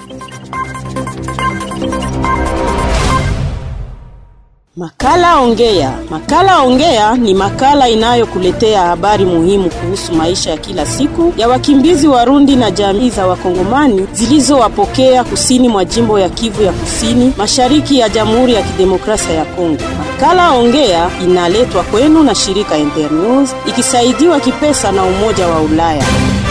Makala Ongea. Makala Ongea ni makala inayokuletea habari muhimu kuhusu maisha ya kila siku ya wakimbizi Warundi na jamii za Wakongomani zilizowapokea kusini mwa jimbo ya Kivu ya Kusini, mashariki ya Jamhuri ya Kidemokrasia ya Kongo. Makala Ongea inaletwa kwenu na shirika Internews ikisaidiwa kipesa na Umoja wa Ulaya.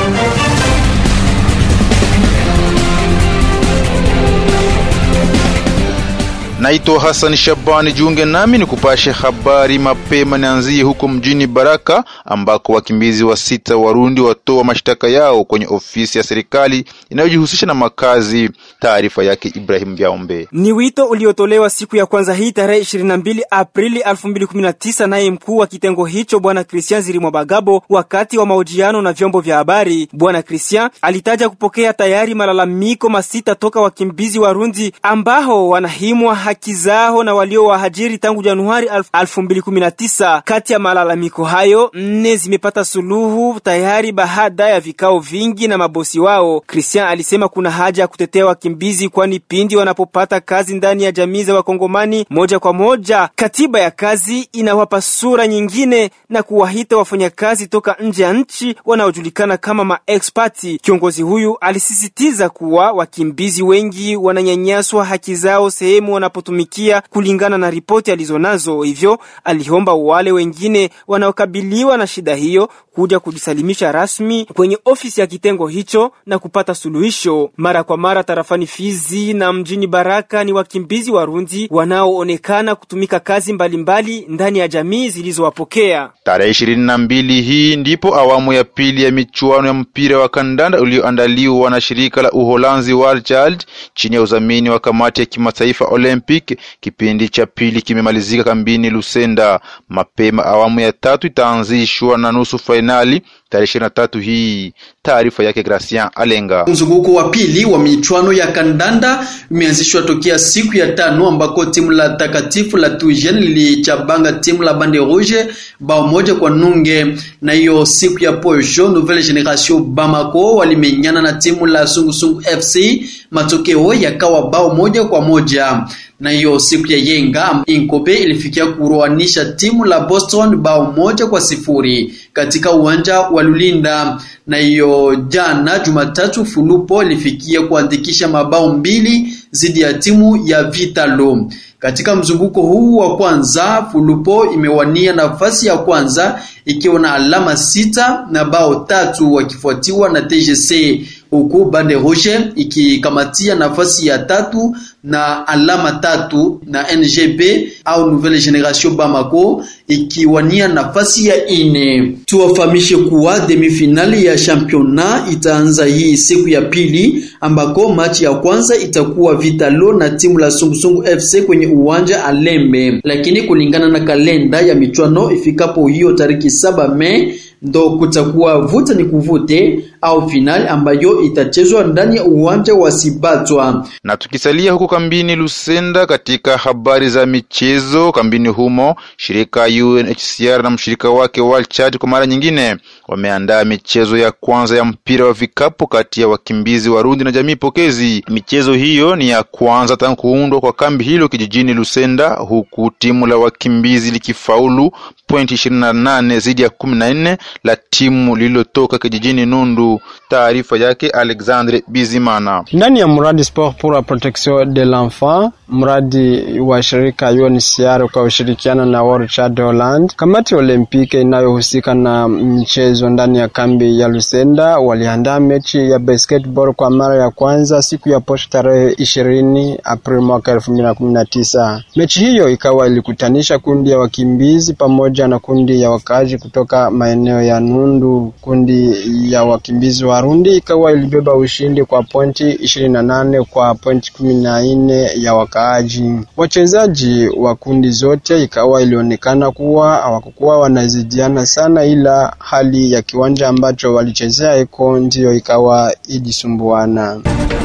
Naitwa Hassan Shabani, jiunge nami ni kupashe habari mapema. Nianzie huko mjini Baraka ambako wakimbizi wa sita Warundi watoa mashtaka yao kwenye ofisi ya serikali inayojihusisha na makazi. Taarifa yake Ibrahim Biaombe. Ni wito uliotolewa siku ya kwanza hii tarehe 22 Aprili 2019 naye mkuu wa kitengo hicho Bwana Christian Zirimwa Bagabo wakati wa mahojiano na vyombo vya habari. Bwana Christian alitaja kupokea tayari malalamiko masita toka wakimbizi Warundi ambao wanahimwa haki zao na walio wahajiri tangu Januari 2019. Kati ya malalamiko hayo nne zimepata suluhu tayari baada ya vikao vingi na mabosi wao. Christian alisema kuna haja ya kutetea wakimbizi, kwani pindi wanapopata kazi ndani ya jamii za Wakongomani moja kwa moja, katiba ya kazi inawapa sura nyingine na kuwahita wafanyakazi toka nje ya nchi wanaojulikana kama maexpati. Kiongozi huyu alisisitiza kuwa wakimbizi wengi wananyanyaswa haki zao sehemu wanapotumikia kulingana na ripoti alizonazo. Hivyo aliomba wale wengine wanaokabiliwa na shida hiyo kuja kujisalimisha rasmi kwenye ofisi ya kitengo hicho na kupata suluhisho. Mara kwa mara tarafani Fizi na mjini Baraka ni wakimbizi Warundi wanaoonekana kutumika kazi mbalimbali mbali ndani ya jamii zilizowapokea. Tarehe ishirini na mbili hii ndipo awamu ya pili ya michuano ya mpira wa kandanda ulioandaliwa na shirika la Uholanzi World Child chini ya udhamini wa kamati ya kimataifa Olympic. Kipindi cha pili kimemalizika kambini Lusenda. Mapema awamu ya tatu itaanzishwa na nusu fainali tarehe ishirini na tatu hii. Taarifa yake Gracian Alenga. Mzunguko wa pili wa michuano ya kandanda umeanzishwa tokea siku ya tano ambako timu la takatifu la Tuijen lilichabanga timu la Bande Rouge bao moja kwa nunge, na hiyo siku ya posho Nouvelle Generation Bamako walimenyana na timu la Sungusungu FC, matokeo yakawa bao moja kwa moja na hiyo siku ya yenga Inkope ilifikia kuroanisha timu la Boston bao moja kwa sifuri katika uwanja wa Lulinda. Na hiyo jana Jumatatu, Fulupo ilifikia kuandikisha mabao mbili zidi ya timu ya Vitalo. Katika mzunguko huu wa kwanza, Fulupo imewania nafasi ya kwanza ikiwa na alama sita na bao tatu, wakifuatiwa na TGC huku Bande Rouge ikikamatia nafasi ya tatu na alama tatu na NGB au Nouvelle Generation Bamako ikiwania nafasi ya ine. Tuwafahamishe kuwa demifinali ya championnat itaanza hii siku ya pili, ambako machi ya kwanza itakuwa Vitalo na timu la Sungusungu FC kwenye uwanja Alembe, lakini kulingana na kalenda ya michuano ifikapo hiyo tariki saba Mei ndo kutakuwa vuta ni kuvute au finali ambayo itachezwa ndani ya uwanja wa Sibatwa. Na tukisalia huko kambini Lusenda, katika habari za michezo kambini humo, shirika UNHCR na mshirika wake World Child kwa mara nyingine wameandaa michezo ya kwanza ya mpira wa vikapu kati ya wakimbizi Warundi na jamii pokezi. Michezo hiyo ni ya kwanza tangu kuundwa kwa kambi hilo kijijini Lusenda, huku timu la wakimbizi likifaulu pointi ishirini na nane zidi ya kumi na nne la timu lililotoka kijijini Nundu. Taarifa yake Alexandre Bizimana. Ndani ya mradi Sport pour la protection de l'enfant, mradi wa shirika UNHCR kwa ushirikiano na World Child Holland, kamati olimpiki inayohusika na mchezo ndani ya kambi ya Lusenda waliandaa mechi ya basketball kwa mara ya kwanza siku ya posho tarehe ishirini Aprili mwaka elfu mbili na kumi na tisa. Mechi hiyo ikawa ilikutanisha kundi ya wakimbizi pamoja na kundi ya wakaaji kutoka maeneo ya Nundu. Kundi ya wakimbizi Warundi ikawa ilibeba ushindi kwa pointi ishirini na nane kwa pointi kumi na nne ya wakaaji. Wachezaji wa kundi zote ikawa ilionekana kuwa hawakukuwa wanazidiana sana, ila hali ya kiwanja ambacho walichezea eko ndiyo ikawa ilisumbuana.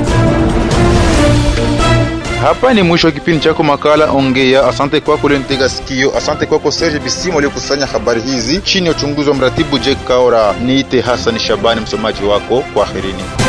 Hapa ni mwisho wa kipindi chako makala Ongea. Asante kwako ulionitegea sikio. Asante kwako Serge Bisimo aliyokusanya habari hizi chini ya uchunguzi wa mratibu Jake Kaora. Niite Hassan Shabani, msomaji wako. Kwaherini.